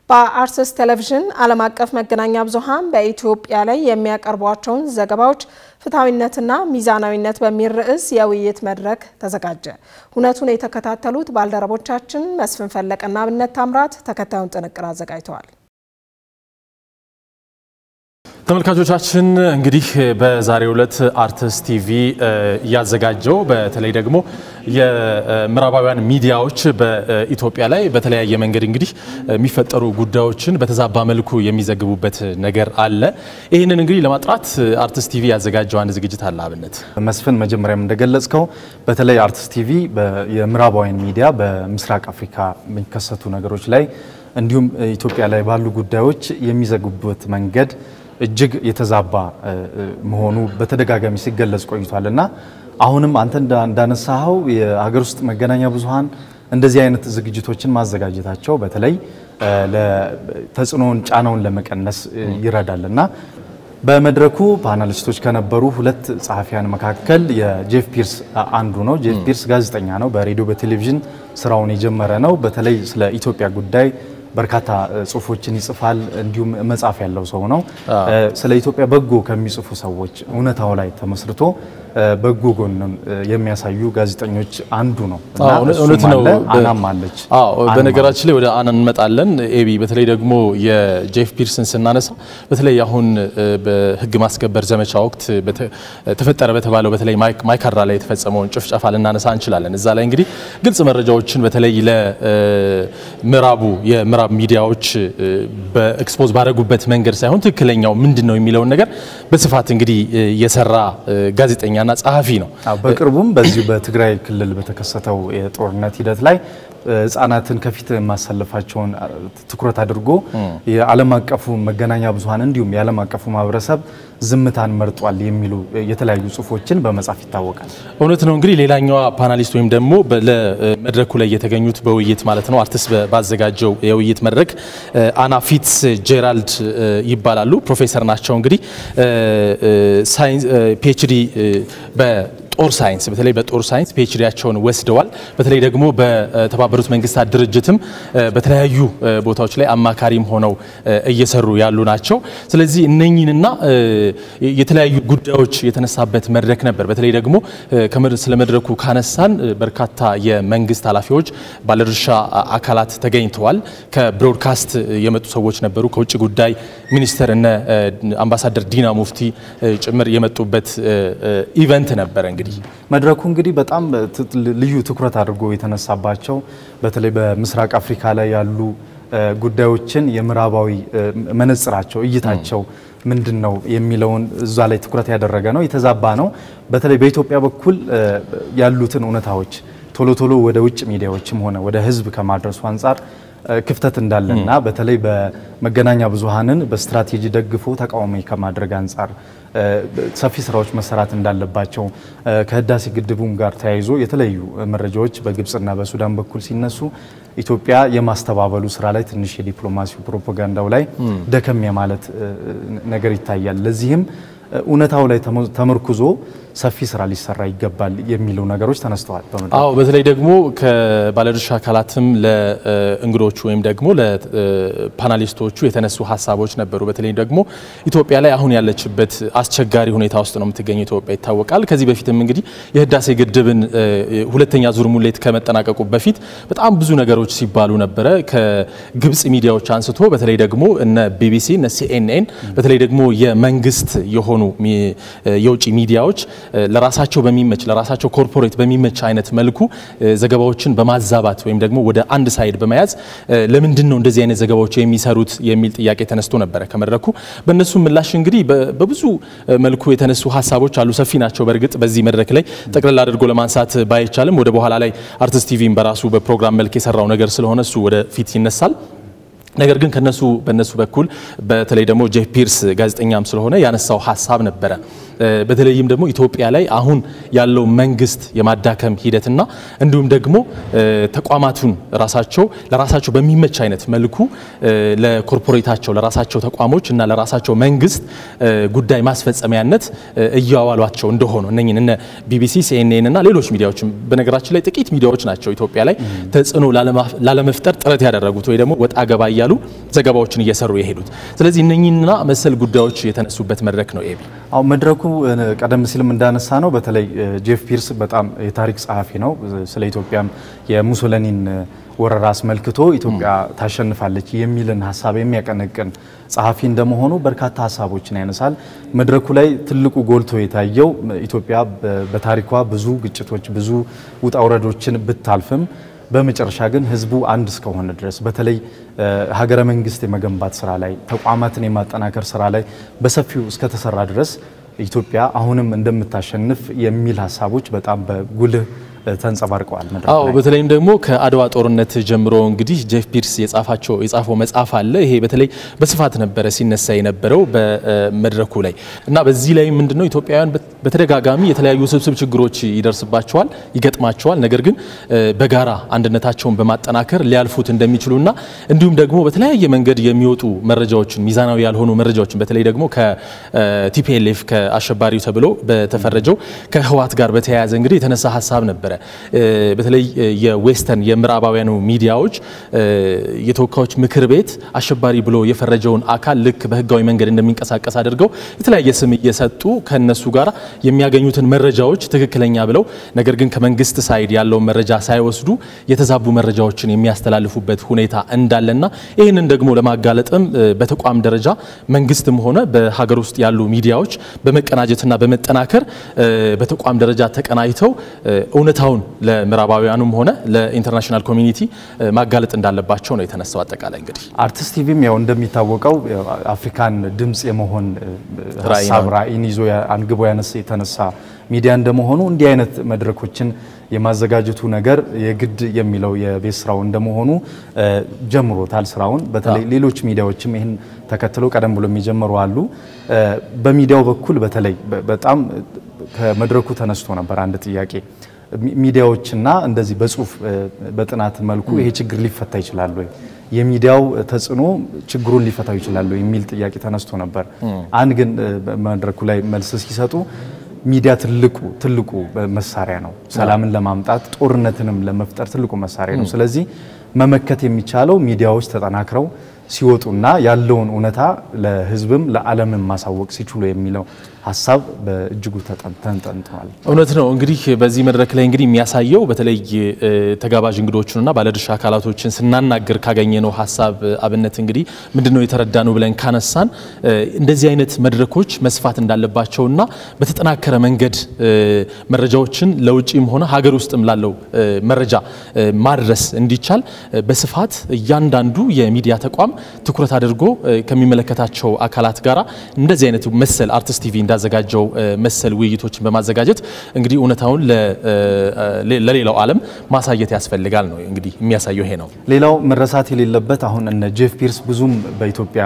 በአርትስ ቴሌቪዥን ዓለም አቀፍ መገናኛ ብዙኃን በኢትዮጵያ ላይ የሚያቀርቧቸውን ዘገባዎች ፍትሐዊነትና ሚዛናዊነት በሚል ርዕስ የውይይት መድረክ ተዘጋጀ። ሁነቱን የተከታተሉት ባልደረቦቻችን መስፍን ፈለቀና አብነት ታምራት ተከታዩን ጥንቅር አዘጋጅተዋል። ተመልካቾቻችን እንግዲህ በዛሬው ዕለት አርትስ ቲቪ እያዘጋጀው በተለይ ደግሞ የምዕራባውያን ሚዲያዎች በኢትዮጵያ ላይ በተለያየ መንገድ እንግዲህ የሚፈጠሩ ጉዳዮችን በተዛባ መልኩ የሚዘግቡበት ነገር አለ። ይህንን እንግዲህ ለማጥራት አርትስ ቲቪ ያዘጋጀው አንድ ዝግጅት አለ። አብነት መስፍን፣ መጀመሪያም እንደገለጽከው በተለይ አርትስ ቲቪ የምዕራባውያን ሚዲያ በምስራቅ አፍሪካ የሚከሰቱ ነገሮች ላይ እንዲሁም ኢትዮጵያ ላይ ባሉ ጉዳዮች የሚዘግቡበት መንገድ እጅግ የተዛባ መሆኑ በተደጋጋሚ ሲገለጽ ቆይቷል እና አሁንም አንተ እንዳነሳኸው የሀገር ውስጥ መገናኛ ብዙኃን እንደዚህ አይነት ዝግጅቶችን ማዘጋጀታቸው በተለይ ተጽዕኖውን ጫናውን ለመቀነስ ይረዳል እና በመድረኩ ፓናሊስቶች ከነበሩ ሁለት ጸሐፊያን መካከል የጄፍ ፒርስ አንዱ ነው። ጄፍ ፒርስ ጋዜጠኛ ነው። በሬዲዮ በቴሌቪዥን ስራውን የጀመረ ነው። በተለይ ስለ ኢትዮጵያ ጉዳይ በርካታ ጽሁፎችን ይጽፋል። እንዲሁም መጽሐፍ ያለው ሰው ነው። ስለ ኢትዮጵያ በጎ ከሚጽፉ ሰዎች እውነታው ላይ ተመስርቶ በጎ ጎንን የሚያሳዩ ጋዜጠኞች አንዱ ነው። እውነት ነው። አናም አለች። በነገራችን ላይ ወደ አና እንመጣለን። ኤቢ በተለይ ደግሞ የጄፍ ፒርስን ስናነሳ በተለይ አሁን በህግ ማስከበር ዘመቻ ወቅት ተፈጠረ በተባለው በተለይ ማይካድራ ላይ የተፈጸመውን ጭፍጨፋ ልናነሳ እንችላለን። እዛ ላይ እንግዲህ ግልጽ መረጃዎችን በተለይ ለምዕራቡ የምዕራብ ሚዲያዎች በኤክስፖዝ ባደረጉበት መንገድ ሳይሆን ትክክለኛው ምንድን ነው የሚለውን ነገር በስፋት እንግዲህ የሰራ ጋዜጠኛና ጸሐፊ ነው። በቅርቡም በዚሁ በትግራይ ክልል በተከሰተው የጦርነት ሂደት ላይ ህጻናትን ከፊት ማሰለፋቸውን ትኩረት አድርጎ የዓለም አቀፉ መገናኛ ብዙኃን እንዲሁም የዓለም አቀፉ ማህበረሰብ ዝምታን መርጧል የሚሉ የተለያዩ ጽሁፎችን በመጻፍ ይታወቃል። እውነት ነው። እንግዲህ ሌላኛዋ ፓናሊስት ወይም ደግሞ ለመድረኩ ላይ የተገኙት በውይይት ማለት ነው አርትስ ባዘጋጀው የውይይት መድረክ አና ፊትስ ጄራልድ ይባላሉ። ፕሮፌሰር ናቸው። እንግዲህ ፒኤችዲ ጦር ሳይንስ በተለይ በጦር ሳይንስ ፒኤችዲያቸውን ወስደዋል። በተለይ ደግሞ በተባበሩት መንግስታት ድርጅትም በተለያዩ ቦታዎች ላይ አማካሪም ሆነው እየሰሩ ያሉ ናቸው። ስለዚህ እነኚህንና የተለያዩ ጉዳዮች የተነሳበት መድረክ ነበር። በተለይ ደግሞ ስለ መድረኩ ካነሳን በርካታ የመንግስት ኃላፊዎች፣ ባለድርሻ አካላት ተገኝተዋል። ከብሮድካስት የመጡ ሰዎች ነበሩ። ከውጭ ጉዳይ ሚኒስትር እነ አምባሳደር ዲና ሙፍቲ ጭምር የመጡበት ኢቨንት ነበረ። እንግዲህ መድረኩ እንግዲህ በጣም ልዩ ትኩረት አድርጎ የተነሳባቸው በተለይ በምስራቅ አፍሪካ ላይ ያሉ ጉዳዮችን የምዕራባዊ መነጽራቸው እይታቸው ምንድን ነው የሚለውን እዛ ላይ ትኩረት ያደረገ ነው። የተዛባ ነው። በተለይ በኢትዮጵያ በኩል ያሉትን እውነታዎች ቶሎ ቶሎ ወደ ውጭ ሚዲያዎችም ሆነ ወደ ሕዝብ ከማድረሱ አንጻር ክፍተት እንዳለና በተለይ በመገናኛ ብዙኃንን በስትራቴጂ ደግፎ ተቃዋሚ ከማድረግ አንጻር ሰፊ ስራዎች መሰራት እንዳለባቸው ከህዳሴ ግድቡም ጋር ተያይዞ የተለያዩ መረጃዎች በግብፅና በሱዳን በኩል ሲነሱ ኢትዮጵያ የማስተባበሉ ስራ ላይ ትንሽ የዲፕሎማሲው ፕሮፓጋንዳው ላይ ደከም የማለት ነገር ይታያል። ለዚህም እውነታው ላይ ተመርኩዞ ሰፊ ስራ ሊሰራ ይገባል የሚሉ ነገሮች ተነስተዋል። አዎ በተለይ ደግሞ ከባለድርሻ አካላትም ለእንግዶቹ ወይም ደግሞ ለፓናሊስቶቹ የተነሱ ሀሳቦች ነበሩ። በተለይ ደግሞ ኢትዮጵያ ላይ አሁን ያለችበት አስቸጋሪ ሁኔታ ውስጥ ነው የምትገኘው ኢትዮጵያ ይታወቃል። ከዚህ በፊትም እንግዲህ የህዳሴ ግድብን ሁለተኛ ዙር ሙሌት ከመጠናቀቁ በፊት በጣም ብዙ ነገሮች ሲባሉ ነበረ። ከግብጽ ሚዲያዎች አንስቶ በተለይ ደግሞ እነ ቢቢሲ እነ ሲኤንኤን በተለይ ደግሞ የመንግስት የሆኑ የውጭ ሚዲያዎች ለራሳቸው በሚመች ለራሳቸው ኮርፖሬት በሚመች አይነት መልኩ ዘገባዎችን በማዛባት ወይም ደግሞ ወደ አንድ ሳይድ በመያዝ ለምንድን ነው እንደዚህ አይነት ዘገባዎች የሚሰሩት የሚል ጥያቄ ተነስቶ ነበረ ከመድረኩ። በእነሱ ምላሽ እንግዲህ በብዙ መልኩ የተነሱ ሀሳቦች አሉ። ሰፊ ናቸው። በእርግጥ በዚህ መድረክ ላይ ጠቅለል አድርጎ ለማንሳት ባይቻልም ወደ በኋላ ላይ አርትስ ቲቪም በራሱ በፕሮግራም መልክ የሰራው ነገር ስለሆነ እሱ ወደ ፊት ይነሳል። ነገር ግን ከነሱ በነሱ በኩል በተለይ ደግሞ ጄፍ ፒርስ ጋዜጠኛም ስለሆነ ያነሳው ሀሳብ ነበረ። በተለይም ደግሞ ኢትዮጵያ ላይ አሁን ያለው መንግስት የማዳከም ሂደትና እንዲሁም ደግሞ ተቋማቱን ራሳቸው ለራሳቸው በሚመች አይነት መልኩ ለኮርፖሬታቸው ለራሳቸው ተቋሞች እና ለራሳቸው መንግስት ጉዳይ ማስፈጸሚያነት እያዋሏቸው እንደሆኑ እነኝን እነ ቢቢሲ፣ ሲኤንኤን እና ሌሎች ሚዲያዎችም በነገራችን ላይ ጥቂት ሚዲያዎች ናቸው ኢትዮጵያ ላይ ተጽዕኖ ላለመፍጠር ጥረት ያደረጉት ወይ ደግሞ ወጣ ገባ እያሉ ዘገባዎችን እየሰሩ የሄዱት። ስለዚህ እነኚህና መሰል ጉዳዮች የተነሱበት መድረክ ነው። ኤቢ አሁን መድረኩ ቀደም ሲልም እንዳነሳ ነው በተለይ ጄፍ ፒርስ በጣም የታሪክ ጸሐፊ ነው። ስለ ኢትዮጵያም የሙሶሊኒን ወረራ አስመልክቶ ኢትዮጵያ ታሸንፋለች የሚልን ሀሳብ የሚያቀነቅን ጸሐፊ እንደመሆኑ በርካታ ሀሳቦችን ያነሳል። መድረኩ ላይ ትልቁ ጎልቶ የታየው ኢትዮጵያ በታሪኳ ብዙ ግጭቶች፣ ብዙ ውጣ ውረዶችን ብታልፍም በመጨረሻ ግን ሕዝቡ አንድ እስከሆነ ድረስ በተለይ ሀገረ መንግስት የመገንባት ስራ ላይ ተቋማትን የማጠናከር ስራ ላይ በሰፊው እስከተሰራ ድረስ ኢትዮጵያ አሁንም እንደምታሸንፍ የሚል ሀሳቦች በጣም በጉልህ ተንጸባርቀዋል። መድረክ አዎ ላይ በተለይም ደግሞ ከአድዋ ጦርነት ጀምሮ እንግዲህ ጄፍ ፒርስ የጻፋቸው የጻፈው መጽሐፍ አለ። ይሄ በተለይ በስፋት ነበረ ሲነሳ የነበረው በመድረኩ ላይ እና በዚህ ላይ ምንድነው ኢትዮጵያውያን በተደጋጋሚ የተለያዩ ውስብስብ ችግሮች ይደርስባቸዋል፣ ይገጥማቸዋል። ነገር ግን በጋራ አንድነታቸውን በማጠናከር ሊያልፉት እንደሚችሉና እንዲሁም ደግሞ በተለያየ መንገድ የሚወጡ መረጃዎችን ሚዛናዊ ያልሆኑ መረጃዎችን በተለይ ደግሞ ከቲፒኤልኤፍ ከአሸባሪው ተብሎ በተፈረጀው ከህወሓት ጋር በተያያዘ እንግዲህ የተነሳ ሀሳብ ነበረ። በተለይ የዌስተርን የምዕራባውያኑ ሚዲያዎች የተወካዮች ምክር ቤት አሸባሪ ብሎ የፈረጀውን አካል ልክ በህጋዊ መንገድ እንደሚንቀሳቀስ አድርገው የተለያየ ስም እየሰጡ ከነሱ ጋር የሚያገኙትን መረጃዎች ትክክለኛ ብለው ነገር ግን ከመንግስት ሳይድ ያለውን መረጃ ሳይወስዱ የተዛቡ መረጃዎችን የሚያስተላልፉበት ሁኔታ እንዳለና ይህንን ደግሞ ለማጋለጥም በተቋም ደረጃ መንግስትም ሆነ በሀገር ውስጥ ያሉ ሚዲያዎች በመቀናጀትና በመጠናከር በተቋም ደረጃ ተቀናጅተው እውነታውን ለምዕራባውያኑም ሆነ ለኢንተርናሽናል ኮሚኒቲ ማጋለጥ እንዳለባቸው ነው የተነሳው። አጠቃላይ እንግዲህ አርቲስት ቲቪም ያው እንደሚታወቀው አፍሪካን ድምፅ የመሆን ራዕይ ሀሳብ ነው። ራዕይን ይዞ አንግቦ ያነሳ የተነሳ ሚዲያ እንደመሆኑ እንዲህ አይነት መድረኮችን የማዘጋጀቱ ነገር የግድ የሚለው የቤት ስራው እንደመሆኑ እ ጀምሮታል ስራውን። በተለይ ሌሎች ሚዲያዎችም ይህን ተከትለው ቀደም ብሎ የሚጀምሩ አሉ። እ በሚዲያው በኩል በተለይ በ- በጣም ከመድረኩ ተነስቶ ነበር አንድ ጥያቄ ሚ- ሚዲያዎችና እንደዚህ በጽሁፍ እ በጥናት መልኩ ይሄ ችግር ሊፈታ ይችላል ወይ የሚዲያው ተጽዕኖ ችግሩን ሊፈታው ይችላል ወይ የሚል ጥያቄ ተነስቶ ነበር። አንድ ግን እ በመድረኩ ላይ መልስ ሲሰጡ ሚዲያ ትልቁ ትልቁ መሳሪያ ነው። ሰላምን ለማምጣት ጦርነትንም ለመፍጠር ትልቁ መሳሪያ ነው። ስለዚህ መመከት የሚቻለው ሚዲያዎች ተጠናክረው ሲወጡና ያለውን እውነታ ለሕዝብም ለዓለምም ማሳወቅ ሲችሉ የሚለው ሀሳብ በእጅጉ ተጠን- ተንጠልጥሏል። እውነት ነው። እንግዲህ በዚህ መድረክ ላይ እንግዲህ የሚያሳየው በተለይ እ ተጋባዥ እንግዶቹንና ባለድርሻ አካላቶችን ስናናገር ካገኘነው ሀሳብ አብነት እንግዲህ ምንድነው የተረዳ ነው ብለን ካነሳን እ እንደዚህ አይነት መድረኮች መስፋት እንዳለባቸውና በተጠናከረ መንገድ እ መረጃዎችን ለውጭም ሆነ ሀገር ውስጥም ላለው እ መረጃ እ ማድረስ እንዲቻል እ በስፋት እያንዳንዱ የሚዲያ ተቋም ትኩረት አድርጎ እ ከሚመለከታቸው አካላት ጋራ እንደዚህ አይነት መሰል አርቲስት ቲቪ እንዳዘጋጀው እ መሰል ውይይቶችን በማዘጋጀት እንግዲህ እውነታውን ለ- እ ለሌላው ዓለም ማሳየት ያስፈልጋል ነው እንግዲህ የሚያሳየው ይሄ ነው። ሌላው መረሳት የሌለበት አሁን እነ ጄፍ ፒርስ ብዙም በኢትዮጵያ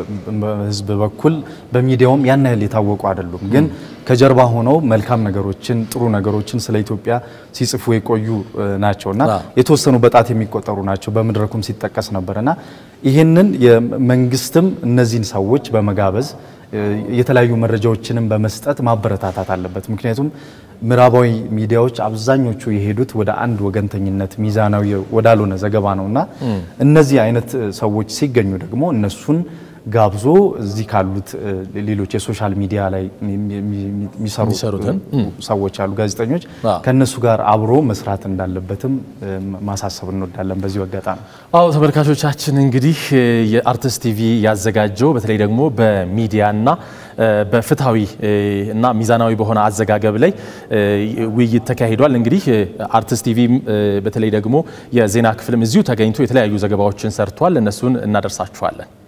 ሕዝብ በኩል በሚዲያውም ያን ያህል የታወቁ አይደሉም። ግን ከጀርባ ሆነው መልካም ነገሮችን ጥሩ ነገሮችን ስለ ኢትዮጵያ ሲጽፉ የቆዩ እ ናቸው እና አዎ። የተወሰኑ በጣት የሚቆጠሩ ናቸው። በመድረኩም ሲጠቀስ ነበር እና ይህንን የመንግስትም እነዚህን ሰዎች በመጋበዝ እ የተለያዩ መረጃዎችንም በመስጠት ማበረታታት አለበት። ምክንያቱም ምዕራባዊ ሚዲያዎች አብዛኞቹ የሄዱት ወደ አንድ ወገንተኝነት ሚዛናዊ ወዳልሆነ ዘገባ ነው እና እነዚህ አይነት ሰዎች ሲገኙ ደግሞ እነሱን ጋብዞ እዚህ ካሉት እ ሌሎች የሶሻል ሚዲያ ላይ የሚ- የሚ- የሚሰሩ የሚሰሩትን፣ ሰዎች አሉ፣ ጋዜጠኞች አዎ። ከእነሱ ጋር አብሮ መስራት እንዳለበትም እ ማሳሰብ እንወዳለን በዚሁ አጋጣሚ። አዎ ተመልካቾቻችን እንግዲህ እ የአርቲስት ቲቪ ያዘጋጀው በተለይ ደግሞ በሚዲያና እ በፍትሐዊ እ እና ሚዛናዊ በሆነ አዘጋገብ ላይ እ ውይይት ተካሂዷል። እንግዲህ እ አርቲስት ቲቪም እ በተለይ ደግሞ የዜና ክፍልም እዚሁ ተገኝቶ የተለያዩ ዘገባዎችን ሰርቷል። እነሱን እናደርሳችኋለን።